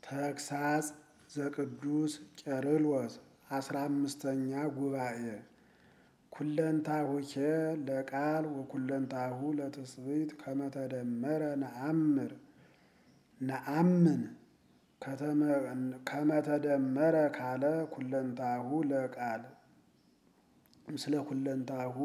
ተግሳጽ ዘቅዱስ ቄርሎስ አስራ አምስተኛ ጉባኤ ኩለንታሁኬ ለቃል ወኩለንታሁ ለትስብእት ከመተደመረ ነአምር ነአምን ከመተደመረ ካለ ኩለንታሁ ለቃል ምስለ ኩለንታሁ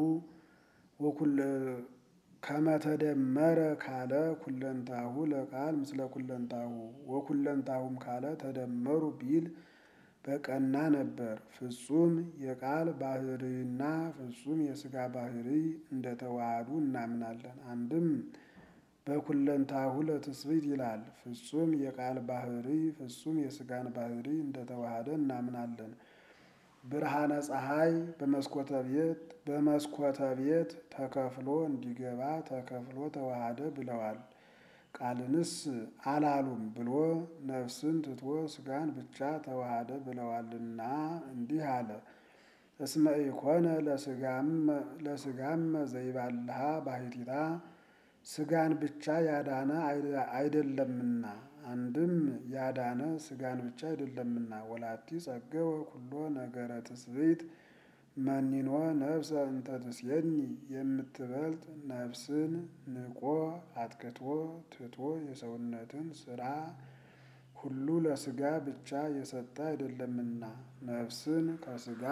ከመተደመረ ካለ ኩለንታሁ ለቃል ምስለ ኩለንታሁ ወኩለንታሁም ካለ ተደመሩ ቢል በቀና ነበር። ፍጹም የቃል ባህርይና ፍጹም የሥጋ ባህርይ እንደተዋሃዱ እናምናለን። አንድም በኩለንታሁ ለትስብእት ይላል። ፍጹም የቃል ባህርይ ፍጹም የሥጋን ባህርይ እንደተዋሃደ እናምናለን። ብርሃነ ፀሐይ በመስኮተ ቤት በመስኮተ ቤት ተከፍሎ እንዲገባ ተከፍሎ ተዋሃደ ብለዋል። ቃልንስ አላሉም ብሎ ነፍስን ትቶ ሥጋን ብቻ ተዋሃደ ብለዋልና እንዲህ አለ። እስመ ኢኮነ ለሥጋም ዘይባልሃ ባሕቲታ ሥጋን ብቻ ያዳነ አይደለምና አንድም ያዳነ ሥጋን ብቻ አይደለምና ወላቲ ጸገወ ኩሎ ነገረ ትስብእት መኒኖ ነፍሰ እንተ ትሴኒ የምትበልጥ ነፍስን ንቆ አጥቅቶ ትቶ የሰውነትን ሥራ ሁሉ ለሥጋ ብቻ የሰጠ አይደለምና ነፍስን ከሥጋ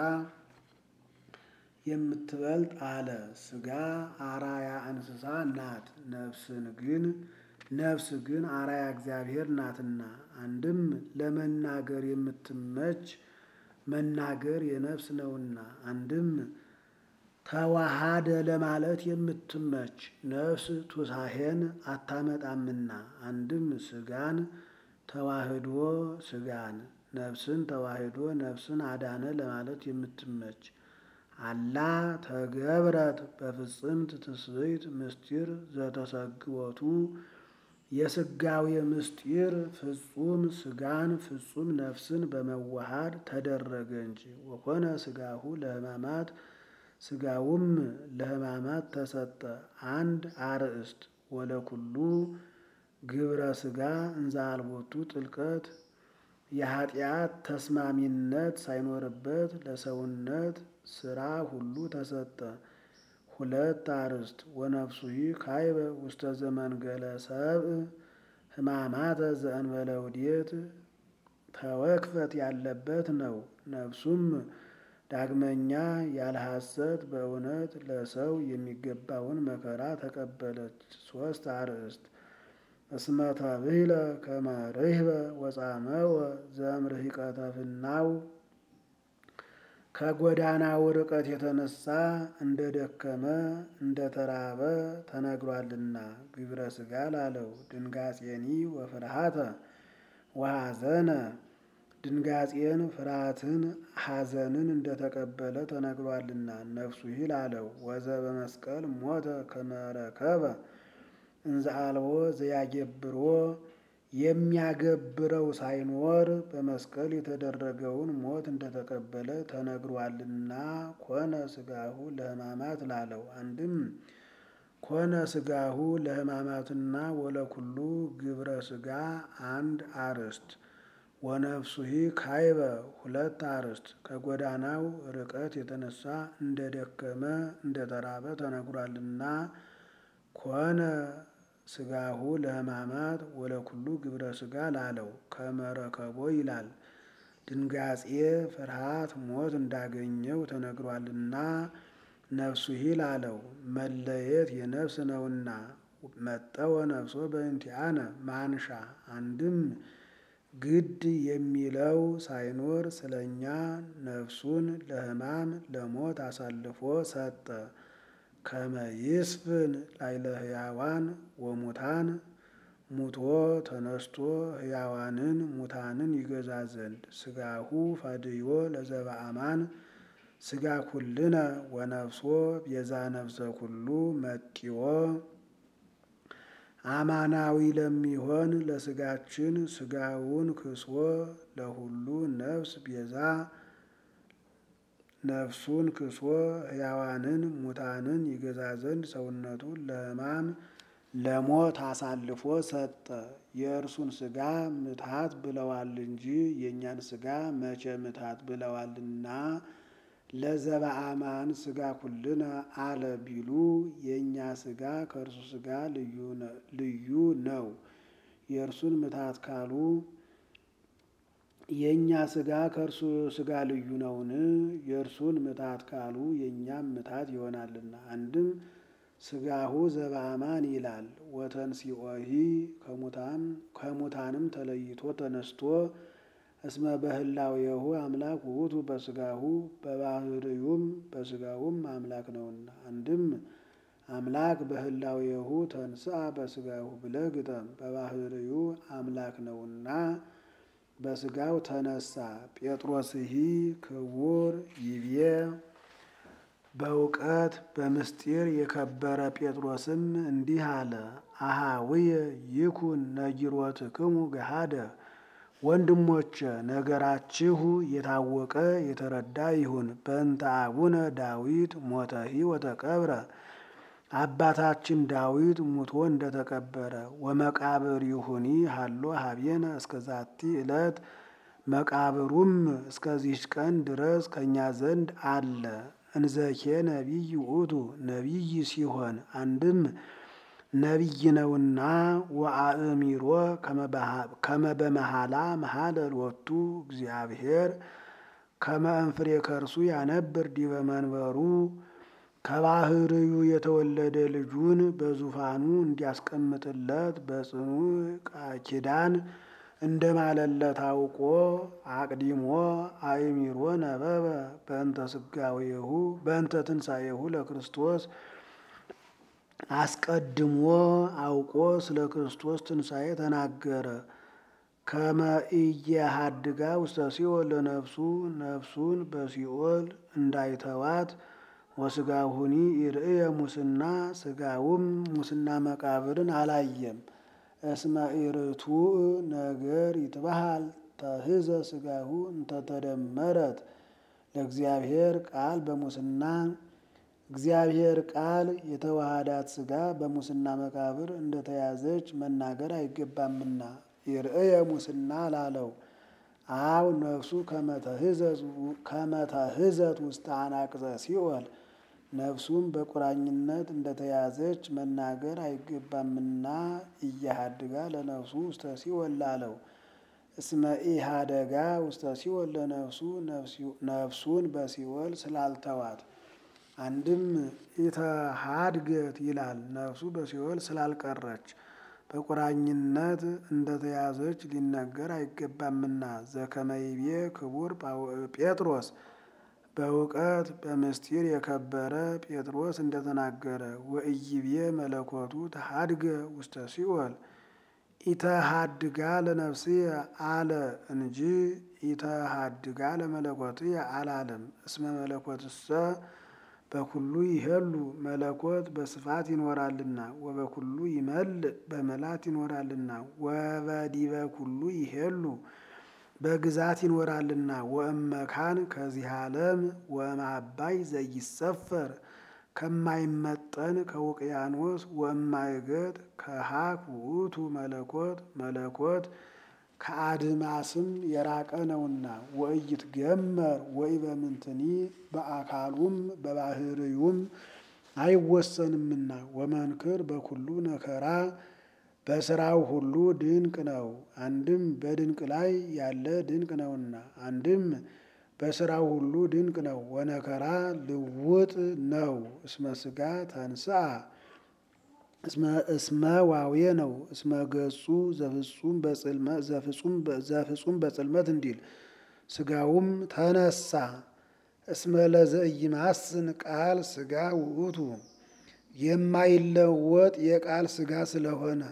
የምትበልጥ አለ። ሥጋ አራያ እንስሳ ናት። ነፍስን ግን ነፍስ ግን አራያ እግዚአብሔር ናትና አንድም ለመናገር የምትመች መናገር የነፍስ ነውና አንድም ተዋሃደ ለማለት የምትመች ነፍስ ቱሳሄን አታመጣምና አንድም ሥጋን ተዋህዶ ሥጋን ነፍስን ተዋህዶ ነፍስን አዳነ ለማለት የምትመች አላ ተገብረት በፍጽምት ትስብእት ምስጢር ዘተሰግወቱ የሥጋዌ ምስጢር ፍጹም ሥጋን ፍጹም ነፍስን በመዋሃድ ተደረገ እንጂ ወኮነ ሥጋሁ ለሕማማት ሥጋውም ለሕማማት ተሰጠ። አንድ አርእስት ወለኩሉ ግብረ ሥጋ እንዘ አልቦቱ ጥልቀት የኃጢአት ተስማሚነት ሳይኖርበት ለሰውነት ሥራ ሁሉ ተሰጠ። ሁለት አርእስት ወነፍሱሂ ካይበ ውስተ ዘመንገለ ሰብእ ሕማማተ ዘእንበለ ውዴት ተወክፈት ያለበት ነው። ነፍሱም ዳግመኛ ያለ ሐሰት በእውነት ለሰው የሚገባውን መከራ ተቀበለች። ሶስት አርእስት እስመ ተብሂለ ከመ ርህበ ወጻመወ ዘእምርሂቀተ ፍናው ከጎዳናው ርቀት የተነሳ እንደ ደከመ እንደ ተራበ ተነግሯልና ግብረ ሥጋ ላለው ድንጋጼኒ ወፍርሃተ ወሐዘነ ድንጋጼን ፍርሃትን ሐዘንን እንደተቀበለ ተነግሯልና ነፍሱ ይል አለው። ወዘ በመስቀል ሞተ ከመረከበ እንዘ አልቦ ዘያገብሮ የሚያገብረው ሳይኖር በመስቀል የተደረገውን ሞት እንደተቀበለ ተነግሯልና ኮነ ሥጋሁ ለሕማማት ላለው አንድም ኮነ ሥጋሁ ለሕማማትና ወለኩሉ ግብረ ሥጋ አንድ አርእስት ወነፍሱሂ ካይበ ሁለት አርእስት ከጎዳናው ርቀት የተነሳ እንደ ደከመ እንደ ተራበ ተነግሯልና ኮነ ሥጋሁ ለሕማማት ወለኩሉ ግብረ ሥጋ ላለው ከመረከቦ ይላል። ድንጋጼ ፍርሃት ሞት እንዳገኘው ተነግሯልና ነፍሱ ይል አለው። መለየት የነፍስ ነውና መጠወ ነፍሶ በእንቲአነ ማንሻ አንድም ግድ የሚለው ሳይኖር ስለኛ ነፍሱን ለሕማም ለሞት አሳልፎ ሰጠ። ከመ ይስፍን ላዕለ ሕያዋን ወሙታን ሙቶ ተነስቶ ሕያዋንን ሙታንን ይገዛ ዘንድ ሥጋሁ ፈድዮ ለዘበአማን ሥጋ ኩልነ ወነፍሶ ቤዛ ነፍሰ ኩሉ መጢዎ አማናዊ ለሚሆን ለሥጋችን ሥጋውን ክስዎ ለሁሉ ነፍስ ቤዛ ነፍሱን ክስዎ ሕያዋንን ሙታንን ይገዛ ዘንድ ሰውነቱን ለሕማም ለሞት አሳልፎ ሰጠ። የእርሱን ሥጋ ምትሃት ብለዋል እንጂ የእኛን ሥጋ መቼ ምትሃት ብለዋልና ለዘበአማን ሥጋ ኩልነ አለ ቢሉ የእኛ ሥጋ ከእርሱ ሥጋ ልዩ ነው። የእርሱን ምትሃት ካሉ የእኛ ሥጋ ከእርሱ ሥጋ ልዩ ነውን? የእርሱን ምትሃት ካሉ የእኛም ምትሃት ይሆናልና። አንድም ሥጋሁ ዘበአማን ይላል። ወተንሥኦሂ ከሙታንም ተለይቶ ተነስቶ እስመ በህላዌሁ አምላክ ውእቱ በሥጋሁ በባህርዩም በሥጋውም አምላክ ነውና። አንድም አምላክ በህላዌሁ ተንሥአ በሥጋሁ ብለህ ግጠም። በባህርዩ አምላክ ነውና በሥጋው ተነሳ። ጴጥሮስሂ ክቡር ይቤ በእውቀት በምስጢር የከበረ ጴጥሮስም እንዲህ አለ። አሃውየ ይኩን ነጊሮትክሙ ገሃደ ወንድሞቼ ነገራችሁ የታወቀ የተረዳ ይሁን። በእንተ አቡነ ዳዊት ሞተሂ ወተቀብረ አባታችን ዳዊት ሙቶ እንደተቀበረ ወመቃብር ይሁኒ ሃሎ ሀቤነ እስከ ዛቲ ዕለት መቃብሩም እስከዚች ቀን ድረስ ከእኛ ዘንድ አለ። እንዘኬ ነቢይ ውእቱ ነቢይ ሲሆን አንድም ነቢይ ነውና ወአእሚሮ ከመ በመሃላ መሃለ ሎቱ እግዚአብሔር ከመ እንፍሬ ከርሱ ያነብር ዲበ መንበሩ ከባህርዩ የተወለደ ልጁን በዙፋኑ እንዲያስቀምጥለት በጽኑ ኪዳን እንደማለለት አውቆ አቅዲሞ አእሚሮ ነበበ በእንተ ስጋዌሁ በእንተ ትንሣኤሁ ለክርስቶስ አስቀድሞ አውቆ ስለ ክርስቶስ ትንሣኤ ተናገረ። ከመ ኢየሃድጋ ውስተ ሲኦል ለነፍሱ ነፍሱን በሲኦል እንዳይተዋት ወስጋሁኒ ይርእየ ሙስና ስጋውም ሙስና መቃብርን አላየም። እስመ ኢርቱዕ ነገር ይትበሃል ተህዘ ስጋሁ እንተተደመረት ለእግዚአብሔር ቃል በሙስና እግዚአብሔር ቃል የተዋሃዳት ስጋ በሙስና መቃብር እንደተያዘች መናገር አይገባምና ይርእየ ሙስና ላለው አው ነፍሱ ከመተህዘት ውስተ አናቅጸ ሲኦል ነፍሱም በቁራኝነት እንደተያዘች መናገር አይገባምና እያሃድጋ ለነፍሱ ውስተ ሲኦል ላለው እስመ ኢሃደጋ ውስተ ሲኦል ለነፍሱ ነፍሱን በሲኦል ስላልተዋት አንድም ኢተሃድገት ይላል ነፍሱ በሲኦል ስላልቀረች በቁራኝነት እንደተያዘች ሊነገር አይገባምና ዘከመይቤ ክቡር ጴጥሮስ በእውቀት በምስጢር የከበረ ጴጥሮስ እንደተናገረ ወእይቤ መለኮቱ ተሃድገ ውስተ ሲኦል ኢተሃድጋ ለነፍስየ አለ እንጂ ኢተሃድጋ ለመለኮትየ አላለም። እስመ መለኮትሰ በኩሉ ይሄሉ መለኮት በስፋት ይኖራልና ወበኩሉ ይመልእ በመላት ይኖራልና ወበዲበ ኩሉ ይሄሉ በግዛት ይኖራልና ወእመካን ከዚህ ዓለም ወእምአባይ ዘይሰፈር ከማይመጠን ከውቅያኖስ ወእማይገጥ ከሀክ ውእቱ መለኮት መለኮት ከአድማስም የራቀ ነውና ወኢይትገመር ወይ በምንትኒ በአካሉም በባህርዩም አይወሰንምና ወመንክር በኩሉ ነከራ በስራው ሁሉ ድንቅ ነው። አንድም በድንቅ ላይ ያለ ድንቅ ነውና፣ አንድም በስራው ሁሉ ድንቅ ነው። ወነከራ ልውጥ ነው። እስመ ስጋ ተንስአ እስመ ዋዌ ነው። እስመ ገጹ ዘፍጹም በጽልመት እንዲል ስጋውም ተነሳ። እስመ ለዘኢይማስን ቃል ስጋ ውእቱ የማይለወጥ የቃል ስጋ ስለሆነ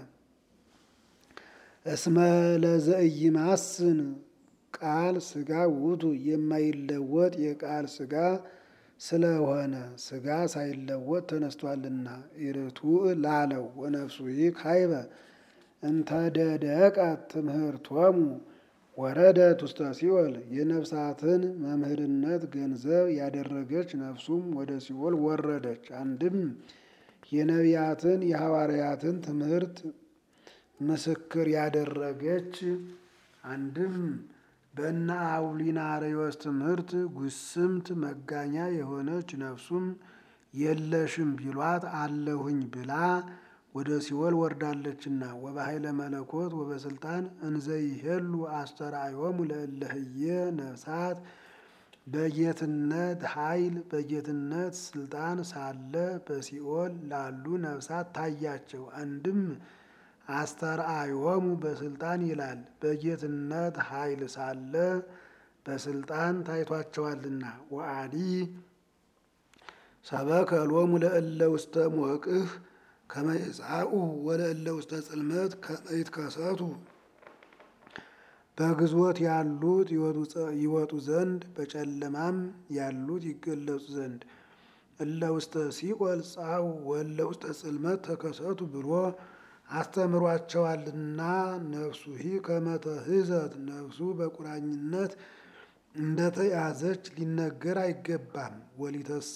እስመ ለዘኢይማስን ቃል ስጋ ውእቱ የማይለወጥ የቃል ስጋ ስለሆነ ስጋ ሳይለወጥ ተነስቷልና ኢርቱዕ ላለው ወነፍሱ ይህ ካይበ እንተደደቀት ትምህርቶሙ ወረደት ውስተ ሲኦል የነፍሳትን መምህርነት ገንዘብ ያደረገች ነፍሱም ወደ ሲኦል ወረደች። አንድም የነቢያትን የሐዋርያትን ትምህርት ምስክር ያደረገች አንድም በእነ አውሊናሪዎስ ትምህርት ጉስምት መጋኛ የሆነች ነፍሱም የለሽም ቢሏት አለሁኝ ብላ ወደ ሲኦል ወርዳለችና ወበኃይለ መለኮት ወበስልጣን እንዘይሄሉ አስተርአዮሙ ለእለህየ ነፍሳት በጌትነት ኃይል በጌትነት ስልጣን ሳለ በሲኦል ላሉ ነፍሳት ታያቸው። አንድም አስተርአዮሙ በስልጣን ይላል። በጌትነት ኃይል ሳለ በስልጣን ታይቷቸዋልና። ወአዲ ሰበከ ሎሙ ለእለ ውስተ ሞቅህ ከመ ይጻኡ ወለእለ ውስተ ጽልመት ከመ ይትከሰቱ በግዞት ያሉት ይወጡ ዘንድ በጨለማም ያሉት ይገለጹ ዘንድ እለ ውስተ ሲኦል ጻኡ ወእለ ውስተ ጽልመት ተከሰቱ ብሎ አስተምሯቸዋልና። ነፍሱ ሂ ከመተህዘት ነፍሱ በቁራኝነት እንደተያዘች ሊነገር አይገባም። ወሊተሰ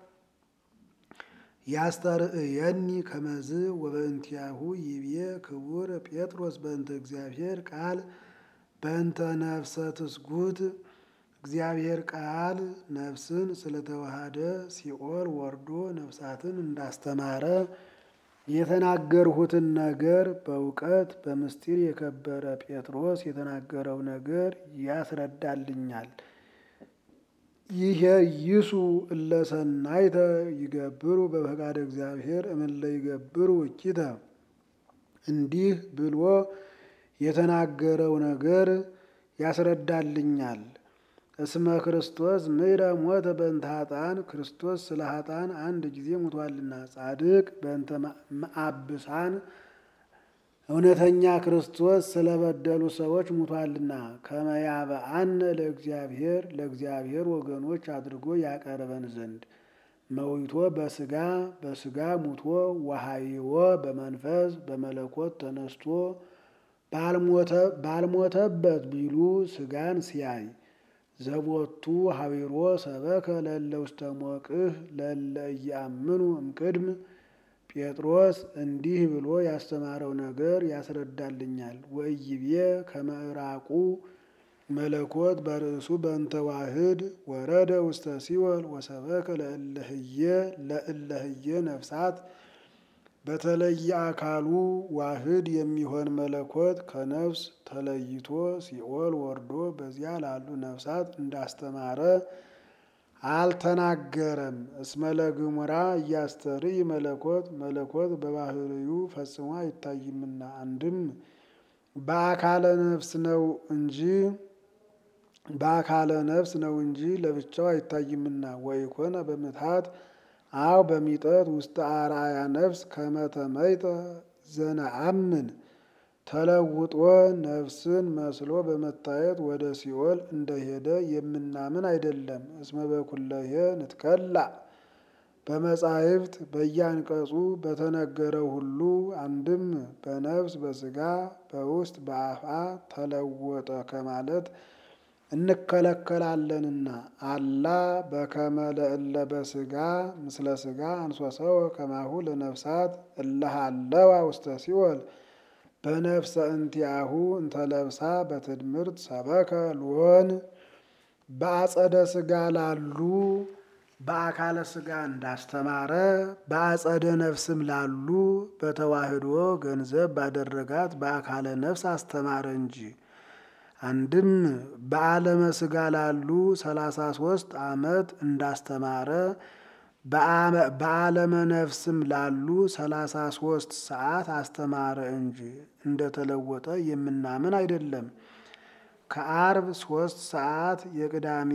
ያስተርእየኒ ከመዝ ወበእንቲአሁ ይቤ ክቡር ጴጥሮስ በእንተ እግዚአብሔር ቃል በእንተ ነፍሰ ትስጉት እግዚአብሔር ቃል ነፍስን ስለተዋሃደ ሲኦል ወርዶ ነፍሳትን እንዳስተማረ የተናገርሁትን ነገር በእውቀት በምስጢር የከበረ ጴጥሮስ የተናገረው ነገር ያስረዳልኛል። ይሄ ይሱ እለሰናይተ ይገብሩ በፈቃደ እግዚአብሔር እምለ ይገብሩ እኪተ እንዲህ ብሎ የተናገረው ነገር ያስረዳልኛል። እስመ ክርስቶስ ምሕረ ሞተ በእንተ ኃጥአን ክርስቶስ ስለ ኃጥአን አንድ ጊዜ ሙቷልና፣ ጻድቅ በእንተ መአብሳን እውነተኛ ክርስቶስ ስለበደሉ ሰዎች ሙቷልና፣ ከመያበአነ ለእግዚአብሔር ለእግዚአብሔር ወገኖች አድርጎ ያቀርበን ዘንድ መዊቶ በስጋ በስጋ ሙቶ ወሃይዎ በመንፈስ በመለኮት ተነስቶ ባልሞተበት ቢሉ ስጋን ሲያይ ዘቦቱ ሀቢሮ ሰበከ ለእለ ውስተ ሞቅህ ለእለ ኢያምኑ እምቅድም ጴጥሮስ እንዲህ ብሎ ያስተማረው ነገር ያስረዳልኛል። ወኢይቤ ከመዕራቁ መለኮት በርእሱ በእንተ ዋህድ ወረደ ውስተ ሲኦል ወሰበከ ለእለህየ ለእለህየ ነፍሳት በተለየ አካሉ ዋህድ የሚሆን መለኮት ከነፍስ ተለይቶ ሲኦል ወርዶ በዚያ ላሉ ነፍሳት እንዳስተማረ አልተናገረም። እስመ ለግሙራ እያስተርይ መለኮት መለኮት በባህርዩ ፈጽሞ አይታይምና አንድም በአካለ ነፍስ ነው እንጂ በአካለ ነፍስ ነው እንጂ ለብቻው አይታይምና ወይኮነ በምትሃት አው በሚጠት ውስተ አርአያ ነፍስ ከመተመይጠ ዘነአምን ተለውጦ ነፍስን መስሎ በመታየት ወደ ሲኦል እንደሄደ የምናምን አይደለም። እስመ በኩለሄ ንትከላ በመጻሕፍት በየአንቀጹ በተነገረው ሁሉ አንድም በነፍስ በስጋ በውስጥ በአፋ ተለወጠ ከማለት እንከለከላለንና አላ በከመ ለእለ በስጋ ምስለ ስጋ አንሶሰወ ከማሁ ለነፍሳት እለሃለዋ ውስተ ሲኦል በነፍሰ እንቲአሁ እንተለብሳ በትድምርት ሰበከ ሎን በአጸደ ስጋ ላሉ በአካለ ስጋ እንዳስተማረ በአጸደ ነፍስም ላሉ በተዋህዶ ገንዘብ ባደረጋት በአካለ ነፍስ አስተማረ እንጂ። አንድም በዓለመ ስጋ ላሉ ሰላሳ ሶስት ዓመት እንዳስተማረ በዓለመ ነፍስም ላሉ ሰላሳ ሶስት ሰዓት አስተማረ እንጂ እንደተለወጠ የምናምን አይደለም። ከአርብ ሶስት ሰዓት የቅዳሜ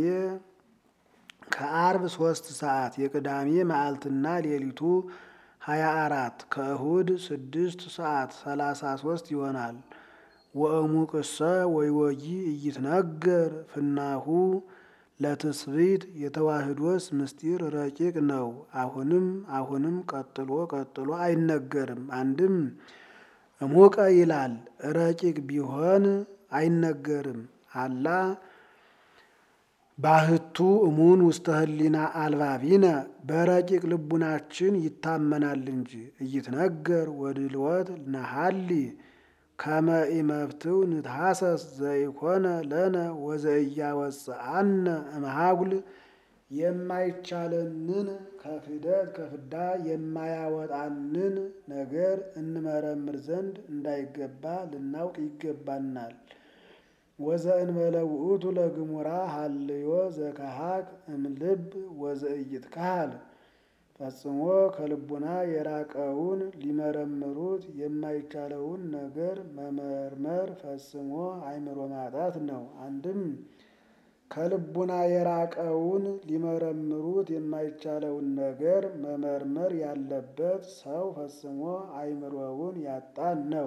ከአርብ ሶስት ሰዓት የቅዳሜ መዓልትና ሌሊቱ ሀያ አራት ከእሁድ ስድስት ሰዓት ሰላሳ ሶስት ይሆናል። ወእሙቅሰ ወይወጂ እይትነገር ፍናሁ ለትስብእት የተዋህዶስ ምስጢር ረቂቅ ነው። አሁንም አሁንም ቀጥሎ ቀጥሎ አይነገርም። አንድም እሙቀ ይላል ረቂቅ ቢሆን አይነገርም። አላ ባህቱ እሙን ውስተ ህሊና አልባቢነ በረቂቅ ልቡናችን ይታመናል እንጂ እይትነገር ወድልወት ነሃሊ ከመ ኢመብትው ንትሐሰስ ዘኢኮነ ለነ ወዘኢያወፅአነ እምሃጉል የማይቻለንን ከክህደት ከፍዳ የማያወጣንን ነገር እንመረምር ዘንድ እንዳይገባ ልናውቅ ይገባናል። ወዘእንበለ ውእቱ ለግሙራ ሀልዮ ዘከሃክ እምልብ ወዘኢይትካሃል ፈጽሞ ከልቡና የራቀውን ሊመረምሩት የማይቻለውን ነገር መመርመር ፈጽሞ አእምሮ ማጣት ነው። አንድም ከልቡና የራቀውን ሊመረምሩት የማይቻለውን ነገር መመርመር ያለበት ሰው ፈጽሞ አእምሮውን ያጣን ነው።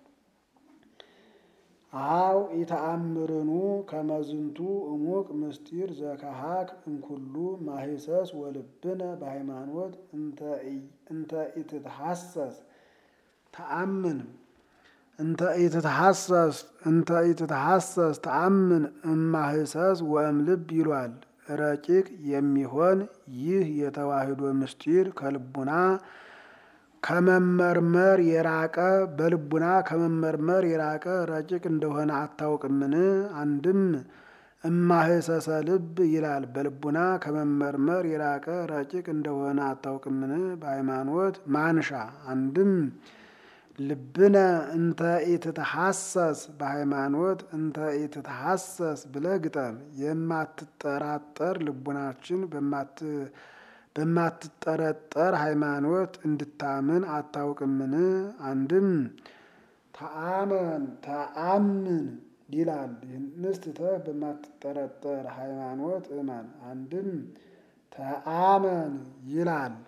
አው ኢተአምርኑ ከመዝንቱ እሙቅ ምስጢር ዘከሃክ እንኩሉ ማሂሰስ ወልብነ በሃይማኖት እንተ ኢትትሐሰስ ተአምን እንተ ኢትትሐሰስ እንተ ኢትትሐሰስ ተአምን እማህሰስ ወእምልብ ይሏል። ረቂቅ የሚሆን ይህ የተዋህዶ ምስጢር ከልቡና ከመመርመር የራቀ በልቡና ከመመርመር የራቀ ረቂቅ እንደሆነ አታውቅምን? አንድም እማህሰሰ ልብ ይላል። በልቡና ከመመርመር የራቀ ረቂቅ እንደሆነ አታውቅምን? በሃይማኖት ማንሻ አንድም ልብነ እንተ ኢትትሐሰስ በሃይማኖት እንተ ኢትትሐሰስ ብለህ ግጠም። የማትጠራጠር ልቡናችን በማትጠረጠር ሃይማኖት እንድታምን አታውቅምን? አንድም ተአመን ተአምን ይላል። ይህንስ ትተህ በማትጠረጠር ሃይማኖት እመን። አንድም ተአመን ይላል።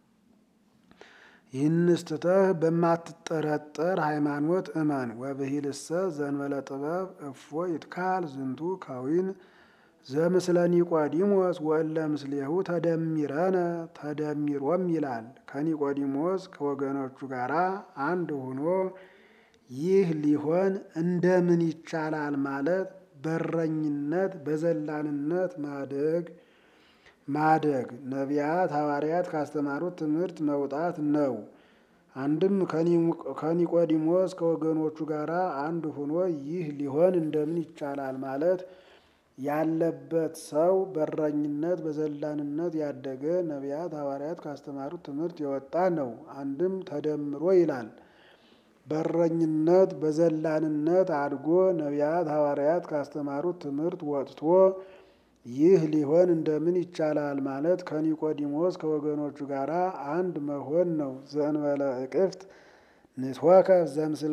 ይህንስ ትተህ በማትጠረጠር ሃይማኖት እመን። ወብሂልሰ ዘንበለ ጥበብ እፎ ይትካል ዝንቱ ከዊን ዘምስለ ኒቆዲሞስ ወእለ ምስሌሁ ተደሚረነ ተደሚሮም ይላል። ከኒቆዲሞስ ከወገኖቹ ጋር አንድ ሆኖ ይህ ሊሆን እንደምን ይቻላል ማለት በረኝነት በዘላንነት ማደግ ማደግ ነቢያት ሐዋርያት ካስተማሩት ትምህርት መውጣት ነው። አንድም ከኒቆዲሞስ ከወገኖቹ ጋር አንድ ሆኖ ይህ ሊሆን እንደምን ይቻላል ማለት ያለበት ሰው በረኝነት በዘላንነት ያደገ ነቢያት ሐዋርያት ካስተማሩት ትምህርት የወጣ ነው። አንድም ተደምሮ ይላል። በረኝነት በዘላንነት አድጎ ነቢያት ሐዋርያት ካስተማሩት ትምህርት ወጥቶ ይህ ሊሆን እንደምን ይቻላል ማለት ከኒቆዲሞስ ከወገኖቹ ጋር አንድ መሆን ነው። ዘእንበለ እቅፍት ንትወከፍ ዘምስለ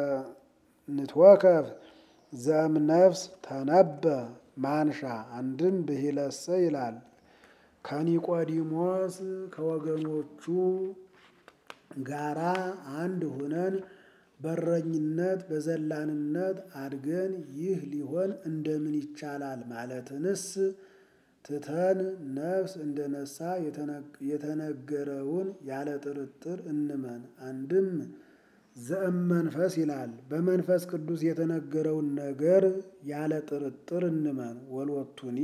ንትወከፍ ዘም ነፍስ ተነበ ማንሻ አንድም ብሂለሰ ይላል። ከኒቆዲሞስ ከወገኖቹ ጋራ አንድ ሁነን በረኝነት በዘላንነት አድገን ይህ ሊሆን እንደምን ይቻላል ማለትንስ ትተን ነፍስ እንደነሳ የተነገረውን ያለ ጥርጥር እንመን። አንድም ዘእም መንፈስ ይላል። በመንፈስ ቅዱስ የተነገረውን ነገር ያለ ጥርጥር እንመን። ወልወቱኒ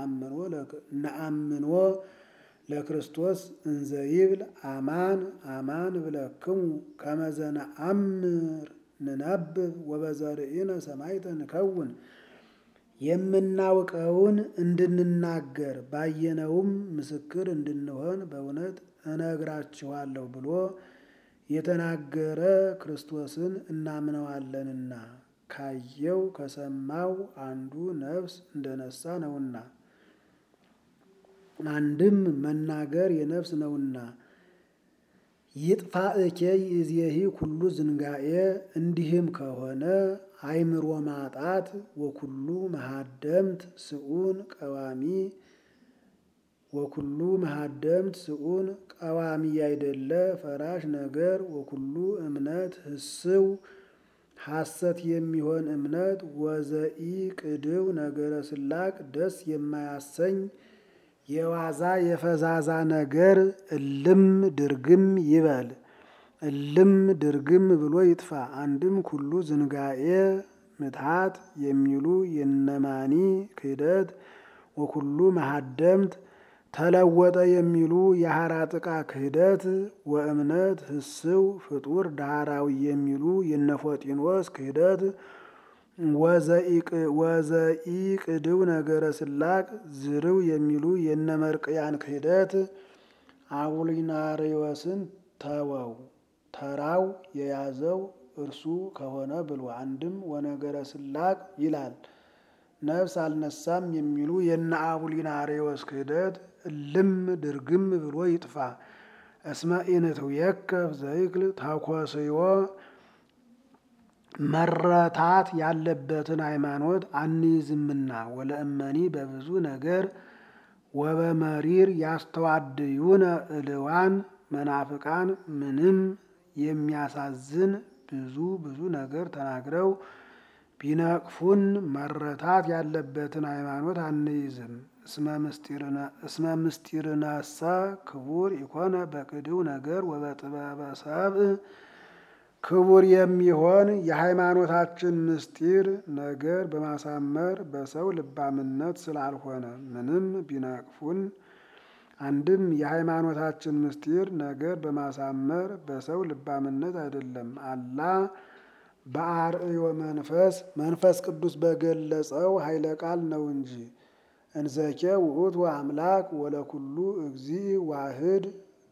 ነአምኖ ለክርስቶስ እንዘይብል አማን አማን ብለክሙ ከመዘነ አምር ንነብብ ወበዘርእነ ሰማይተ ንከውን የምናውቀውን እንድንናገር ባየነውም ምስክር እንድንሆን በእውነት እነግራችኋለሁ ብሎ የተናገረ ክርስቶስን እናምነዋለንና ካየው ከሰማው አንዱ ነፍስ እንደነሳ ነውና አንድም መናገር የነፍስ ነውና ይጥፋ እኬ ይእዜሂ ኩሉ ዝንጋኤ እንዲህም ከሆነ አእምሮ ማጣት ወኩሉ መሃደምት ስኡን ቀዋሚ ወኩሉ መሃደምት ስኡን ቀዋሚ ያይደለ ፈራሽ ነገር ወኩሉ እምነት ህስው ሐሰት የሚሆን እምነት ወዘኢ ቅድው ነገረ ስላቅ ደስ የማያሰኝ የዋዛ የፈዛዛ ነገር እልም ድርግም ይበል። እልም ድርግም ብሎ ይጥፋ። አንድም ኩሉ ዝንጋኤ ምትሃት የሚሉ የነማኒ ክህደት ወኩሉ መሀደምት ተለወጠ የሚሉ የሐራጥቃ ክህደት ወእምነት ህስው ፍጡር ዳህራዊ የሚሉ የነፎጢኖስ ክህደት ወዘኢቅድው ነገረ ስላቅ ዝርው የሚሉ የነመርቅያን ክህደት አቡሊናሪዎስን ተወው ተራው የያዘው እርሱ ከሆነ ብሎ አንድም ወነገረ ስላቅ ይላል። ነፍስ አልነሳም የሚሉ የነ አቡሊናሪዎስ ክህደት እልም ድርግም ብሎ ይጥፋ። እስመ ኢንትውየከፍ ዘይክል ተኮስዮ መረታት ያለበትን ሃይማኖት አንይዝምና ወለእመኒ በብዙ ነገር ወበመሪር ያስተዋድዩነ እልዋን መናፍቃን ምንም የሚያሳዝን ብዙ ብዙ ነገር ተናግረው ቢነቅፉን መረታት ያለበትን ሃይማኖት አንይዝም። እስመ ምስጢርነሰ ክቡር ኢኮነ በቅድው ነገር ወበጥበበ ሰብእ ክቡር የሚሆን የሃይማኖታችን ምስጢር ነገር በማሳመር በሰው ልባምነት ስላልሆነ ምንም ቢነቅፉን አንድም የሃይማኖታችን ምስጢር ነገር በማሳመር በሰው ልባምነት አይደለም። አላ በአርእዮ መንፈስ መንፈስ ቅዱስ በገለጸው ኃይለ ቃል ነው እንጂ። እንዘኬ ውእቱ አምላክ ወለኩሉ እግዚ ዋህድ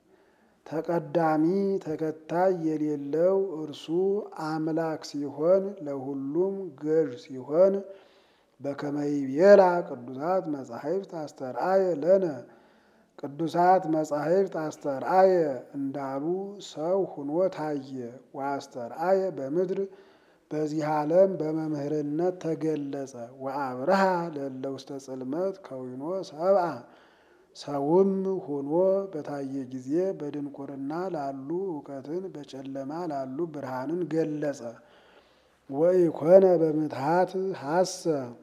ተቀዳሚ ተከታይ የሌለው እርሱ አምላክ ሲሆን ለሁሉም ገዥ ሲሆን በከመይቤላ ቅዱሳት መጻሕፍት አስተርአየ ለነ ቅዱሳት መጻሕፍት አስተርአየ እንዳሉ ሰው ሁኖ ታየ። ወአስተርአየ በምድር በዚህ ዓለም በመምህርነት ተገለጸ። ወአብርሃ ለእለ ውስተ ጽልመት ከዊኖ ሰብአ ሰውም ሆኖ በታየ ጊዜ በድንቁርና ላሉ እውቀትን በጨለማ ላሉ ብርሃንን ገለጸ። ወኢኮነ በምትሃት ሀሰ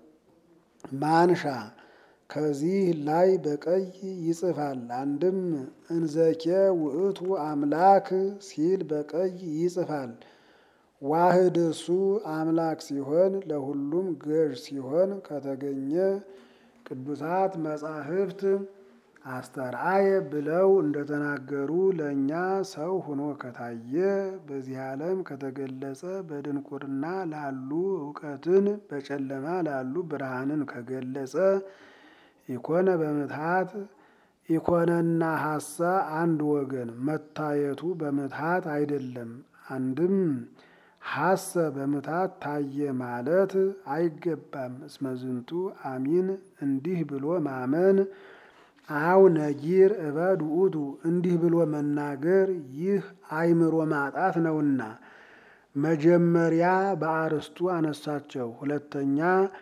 ማንሻ ከዚህ ላይ በቀይ ይጽፋል። አንድም እንዘኬ ውእቱ አምላክ ሲል በቀይ ይጽፋል። ዋህድ እሱ አምላክ ሲሆን ለሁሉም ገዥ ሲሆን ከተገኘ ቅዱሳት መጻሕፍት አስተርአየ ብለው እንደተናገሩ ለእኛ ሰው ሆኖ ከታየ በዚህ ዓለም ከተገለጸ በድንቁርና ላሉ እውቀትን በጨለማ ላሉ ብርሃንን ከገለጸ ኢኮነ በምትሃት ኢኮነና ሀሳ አንድ ወገን መታየቱ በምትሃት አይደለም። አንድም ሀሰ በምትሃት ታየ ማለት አይገባም። እስመዝንቱ አሚን እንዲህ ብሎ ማመን አው ነጊር እበድ ውእቱ እንዲህ ብሎ መናገር ይህ አእምሮ ማጣት ነውና። መጀመሪያ በአርስቱ አነሳቸው፣ ሁለተኛ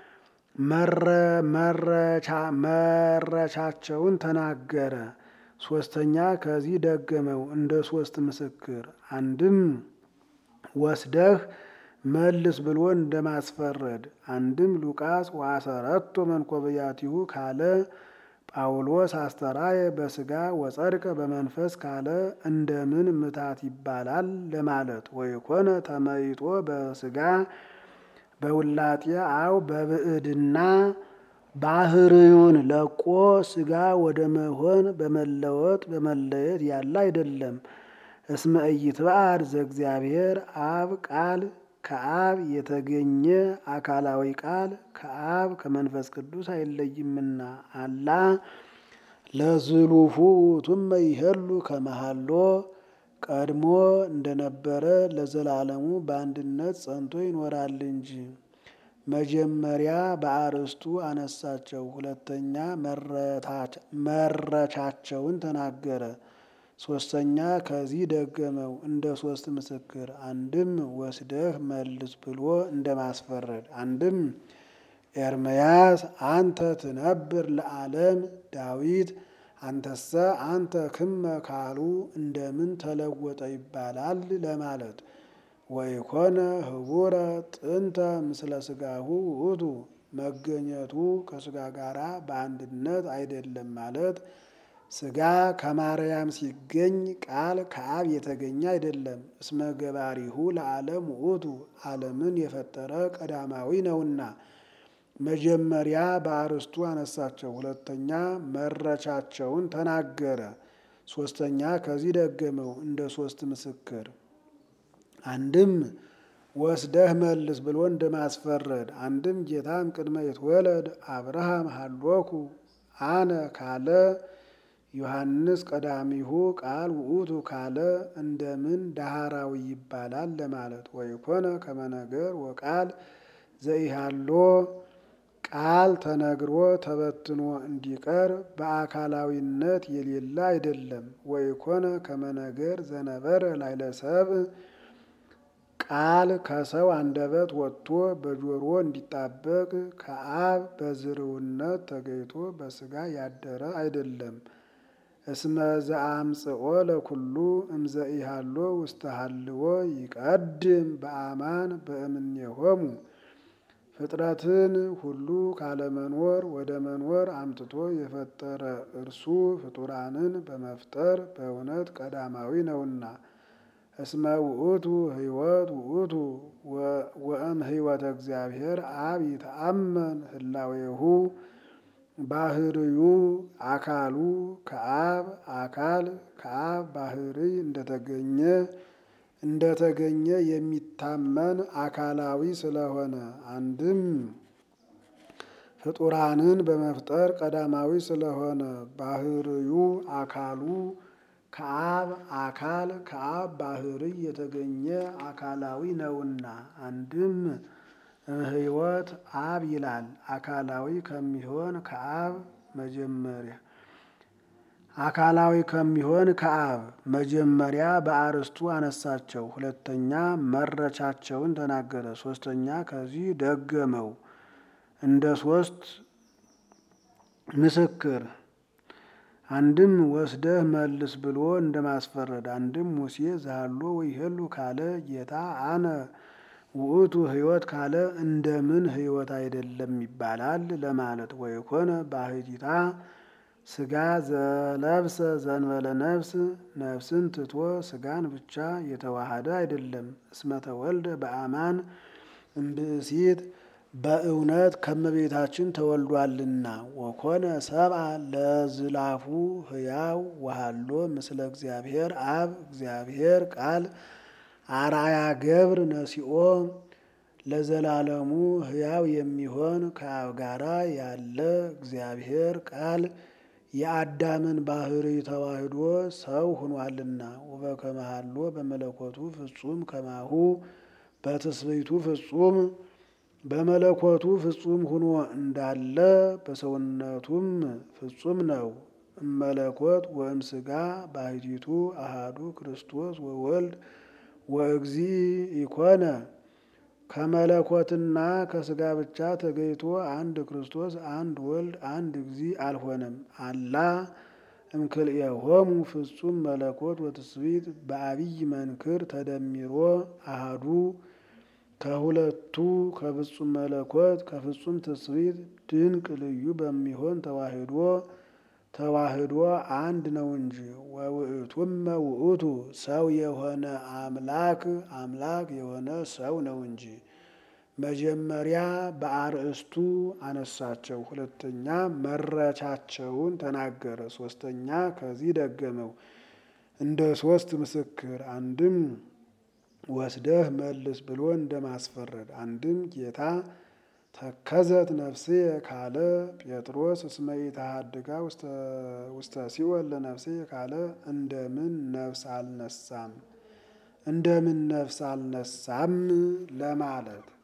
መረቻቸውን ተናገረ፣ ሶስተኛ ከዚህ ደገመው እንደ ሶስት ምስክር። አንድም ወስደህ መልስ ብሎ እንደማስፈረድ፣ አንድም ሉቃስ ዋሰረቶ መንኮብያቲሁ ካለ ጳውሎስ አስተራየ በስጋ ወጸድቀ በመንፈስ ካለ እንደምን ምታት ይባላል ለማለት ወይኮነ ተመይጦ በስጋ በውላጤ አው በብዕድና ባህርዩን ለቆ ስጋ ወደ መሆን በመለወጥ በመለየት ያለ አይደለም። እስመ ኢይትበአር ዘእግዚአብሔር አብ ቃል ከአብ የተገኘ አካላዊ ቃል ከአብ ከመንፈስ ቅዱስ አይለይምና። አላ ለዝሉፉ ውእቱመ ይሄሉ ከመሃሎ ቀድሞ እንደነበረ ለዘላለሙ በአንድነት ጸንቶ ይኖራል እንጂ። መጀመሪያ በአርስቱ አነሳቸው፣ ሁለተኛ መረቻቸውን ተናገረ፣ ሶስተኛ ከዚህ ደገመው እንደ ሶስት ምስክር። አንድም ወስደህ መልስ ብሎ እንደ ማስፈረድ፣ አንድም ኤርምያስ አንተ ትነብር ለዓለም ዳዊት አንተሰ አንተ ክመ ካሉ እንደምን ተለወጠ ይባላል ለማለት ወይኮነ ህቡረ ጥንተ ምስለ ስጋሁ ውእቱ መገኘቱ ከስጋ ጋራ በአንድነት አይደለም ማለት ስጋ ከማርያም ሲገኝ ቃል ከአብ የተገኘ አይደለም። እስመ ገባሪሁ ለዓለም ውእቱ ዓለምን የፈጠረ ቀዳማዊ ነውና። መጀመሪያ በአርስቱ አነሳቸው፣ ሁለተኛ መረቻቸውን ተናገረ፣ ሶስተኛ ከዚህ ደገመው እንደ ሶስት ምስክር። አንድም ወስደህ መልስ ብሎ እንደማስፈረድ፣ አንድም ጌታም ቅድመ ይትወለድ አብርሃም ሀሎኩ አነ ካለ ዮሐንስ ቀዳሚሁ ቃል ውእቱ ካለ እንደምን ዳህራዊ ይባላል ለማለት ወይኮነ ከመነገር ወቃል ዘኢሃሎ ቃል ተነግሮ ተበትኖ እንዲቀር በአካላዊነት የሌለ አይደለም። ወይኮነ ከመነገር ዘነበረ ላይለ ሰብእ ቃል ከሰው አንደበት ወጥቶ በጆሮ እንዲጣበቅ ከአብ በዝርውነት ተገይቶ በስጋ ያደረ አይደለም። እስመ ዘአምጽኦ ለኩሉ እምዘኢሃሎ ውስተ ሀልዎ ይቀድም በአማን በእምኔሆሙ ፍጥረትን ሁሉ ካለመኖር ወደ መኖር አምጥቶ የፈጠረ እርሱ ፍጡራንን በመፍጠር በእውነት ቀዳማዊ ነውና። እስመ ውእቱ ሕይወት ውእቱ ወእም ሕይወተ እግዚአብሔር አብ ይተአመን ህላዌሁ ባህርዩ አካሉ ከአብ አካል ከአብ ባህርይ እንደተገኘ እንደተገኘ የሚታመን አካላዊ ስለሆነ አንድም ፍጡራንን በመፍጠር ቀዳማዊ ስለሆነ ባህርዩ አካሉ ከአብ አካል ከአብ ባህርይ የተገኘ አካላዊ ነውና። አንድም ሕይወት አብ ይላል አካላዊ ከሚሆን ከአብ መጀመሪያ አካላዊ ከሚሆን ከአብ መጀመሪያ በአርስቱ አነሳቸው፣ ሁለተኛ መረቻቸውን ተናገረ፣ ሶስተኛ ከዚህ ደገመው እንደ ሶስት ምስክር። አንድም ወስደህ መልስ ብሎ እንደማስፈረድ፣ አንድም ሙሴ ዛሎ ወይሄሉ ካለ ጌታ አነ ውእቱ ሕይወት ካለ እንደምን ሕይወት አይደለም ይባላል ለማለት ወይኮነ ባህቲታ ስጋ ዘለብሰ ዘንበለ ነፍስ ነፍስን ትቶ ስጋን ብቻ የተዋሃደ አይደለም። እስመ ተወልደ በአማን እምብእሲት በእውነት ከመቤታችን ተወልዷልና። ወኮነ ሰብአ ለዝላፉ ሕያው ወሃሎ ምስለ እግዚአብሔር አብ እግዚአብሔር ቃል አርአያ ገብር ነሲኦ ለዘላለሙ ሕያው የሚሆን ከአብ ጋራ ያለ እግዚአብሔር ቃል የአዳምን ባህሪ ተዋህዶ ሰው ሆኗልና። ወበከመሃሎ በመለኮቱ ፍጹም ከማሁ በትስብእቱ ፍጹም በመለኮቱ ፍጹም ሆኖ እንዳለ በሰውነቱም ፍጹም ነው። እመለኮት ወእም ስጋ ባህቲቱ አሃዱ ክርስቶስ ወወልድ ወእግዚ ኢኮነ ከመለኮትና ከስጋ ብቻ ተገይቶ አንድ ክርስቶስ አንድ ወልድ አንድ እግዚ አልሆነም። አላ እምክልኤሆሙ ፍጹም መለኮት ወትስብእት በአብይ መንክር ተደሚሮ አሃዱ ከሁለቱ ከፍጹም መለኮት ከፍጹም ትስብእት ድንቅ ልዩ በሚሆን ተዋህዶ ተዋህዶ አንድ ነው እንጂ። ወውእቱመ ውእቱ ሰው የሆነ አምላክ አምላክ የሆነ ሰው ነው እንጂ። መጀመሪያ በአርእስቱ አነሳቸው፣ ሁለተኛ መረቻቸውን ተናገረ፣ ሶስተኛ ከዚህ ደገመው እንደ ሶስት ምስክር። አንድም ወስደህ መልስ ብሎ እንደማስፈረድ፣ አንድም ጌታ ተከዘት ነፍስየ ካለ ጴጥሮስ እስመ ኢተሃድጋ ውስተ ሲኦል ለነፍስየ ካለ እንደምን ነፍስ አልነሳም እንደምን ነፍስ አልነሳም ለማለት